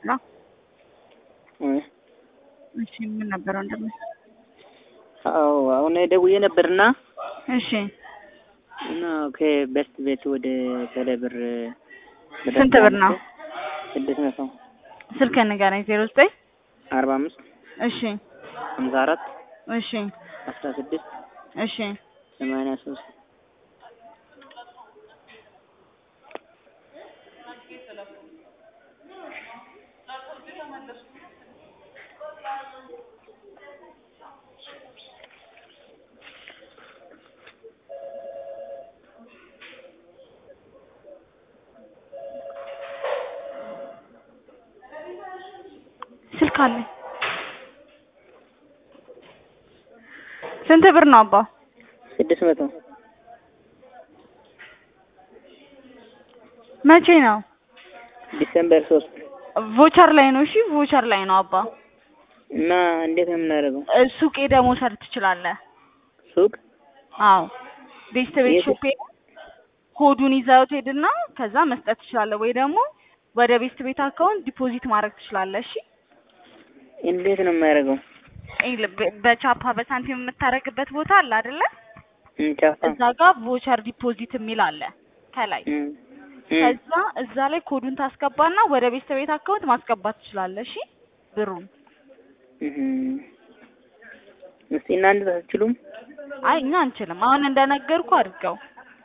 ነው። እ እሺ ምን ነበር ወንድም? አዎ አሁን ደውዬ ነበርና እሺ እና ከቤስት ቤት ወደ ቴሌብር ስንት ብር ነው? ስድስት መቶ ስልክህን ንገረኝ። ዜሮ ዘጠኝ አርባ አምስት እሺ ሀምሳ አራት እሺ አስራ ስድስት እሺ ሰማንያ ሶስት ስልክ አለኝ። ስንት ብር ነው አባ? ስድስት መቶ መቼ ነው? ዲሰምበር ሶስት ቮቸር ላይ ነው። እሺ ቮቸር ላይ ነው አባ። እና እንዴት ነው የምናደርገው? እ ሱቅ ሄደህ መውሰድ ትችላለህ። ሱቅ አዎ ቤስት ቤት የት? ሾፕ ሄደህ ኮዱን ይዘው ትሄድና ከዛ መስጠት ትችላለህ፣ ወይ ደግሞ ወደ ቤስት ቤት አካውንት ዲፖዚት ማድረግ ትችላለህ። እሺ እንዴት ነው የማያደርገው? ይኸውልህ፣ በ- በቻፓ በሳንቲም የምታደርግበት ቦታ አለ አይደለ? እም ቻፓ እዛ ጋር ቮቸር ዲፖዚት የሚል አለ ከላይ። እም እም ከዛ እዛ ላይ ኮዱን ታስገባና ወደ ቤስት ቤት አካውንት ማስገባት ትችላለህ። እሺ ብሩን እም እስቲ እናንተ አትችሉም? አይ እኛ አንችልም። አሁን እንደነገርኩ አድርገው።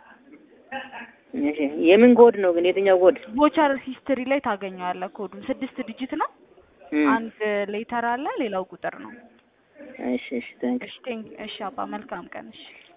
እሺ የምን ኮድ ነው ግን የትኛው ኮድ? ቮቸር ሂስትሪ ላይ ታገኘዋለህ። ኮዱን ስድስት ዲጂት ነው። እም አንድ ሌተር አለ፣ ሌላው ቁጥር ነው። እሺ እሺ ታንክ እሺ ቴንክ እሺ አባ መልካም ቀን። እሺ